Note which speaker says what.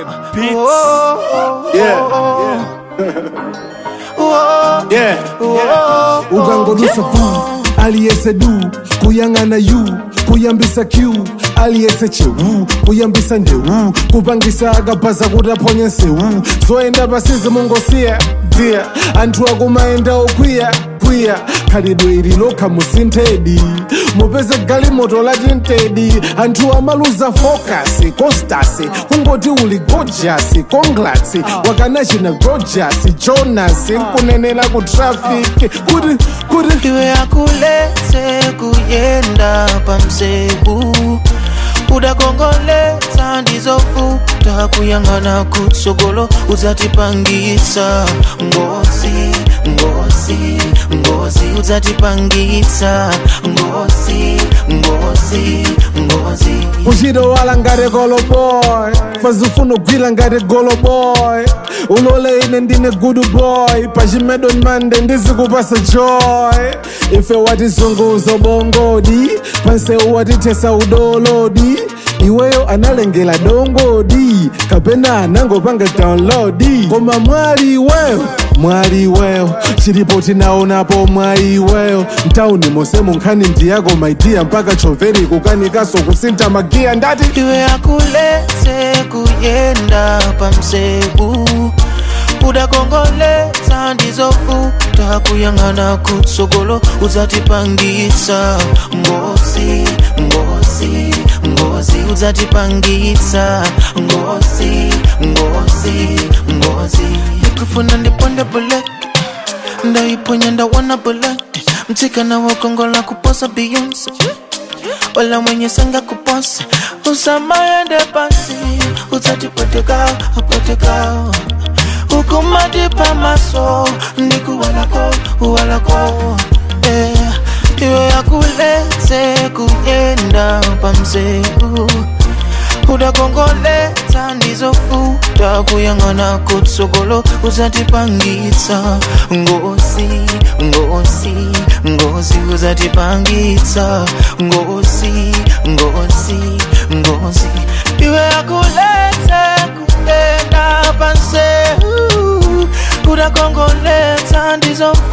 Speaker 1: ukangodusa pu aliyese du kuyang'ana yu kuyambisa q aliyese chewu kuyambisa ndewu kupangisa akabhaza kuti aphonye nsewu zoenda pasizi mungosiya dia anthu akumaenda okwiya kwiya khalidwe ili lokha musinthedi mupeze galimoto lati ntedi anthu amaluza focus costasi kungoti uli gorgeous congrats wakanachina gorgeous jonas nkunenera ku traffic kuti kuti
Speaker 2: iwe akuletse kuyenda pamsebu udakongoletsa ndizovuta kuyang'ana kutsogolo udzatipangitsa ngozi ngozi ngozi udzatipangitsa ngozi ngozi ngozi
Speaker 1: uchito wala ngati goloboy fazifuna ugwira ngati goloboy ulole ine ndine good boy pachimedo mande ndizikupasa joy ife watizunguza bongodi pansewu watithesa udolodi iweyo analengela dongodi kapena anangopanga download koma mwali iweyo mwali iweyo chilipo tinaonapo mwali iweyo mtauni mose munkhani ndiyako maidiya mpaka choveri kukanikaso kusintha magiya ndati
Speaker 2: iwe akuletse kuyenda pamsebu udakongoletsa ndizovuta kuyang'ana kutsogolo udzatipangitsa ngozi ngozi ngozi udzatipangitsa ngozi ngozi ngozi ndikufuna ndiponde bullet ndaiponya ndawana bullet mtsikana wakongola kuposa beyonce wala mwenye sanga kuposa usamaende basi utatipoteka apoteka ukumatipa maso ndikuwalako uwalako eh, iwe akuletse kuyenda pamsebu udakongoletsa ndizovuta kuyang'ana kutsogolo uzatipangitsa ngozi ngozi ngozi uzatipangitsa ngozi ngozi ngozi iwe akuletse kuyenda pansebu udakongoletsa ndizovuta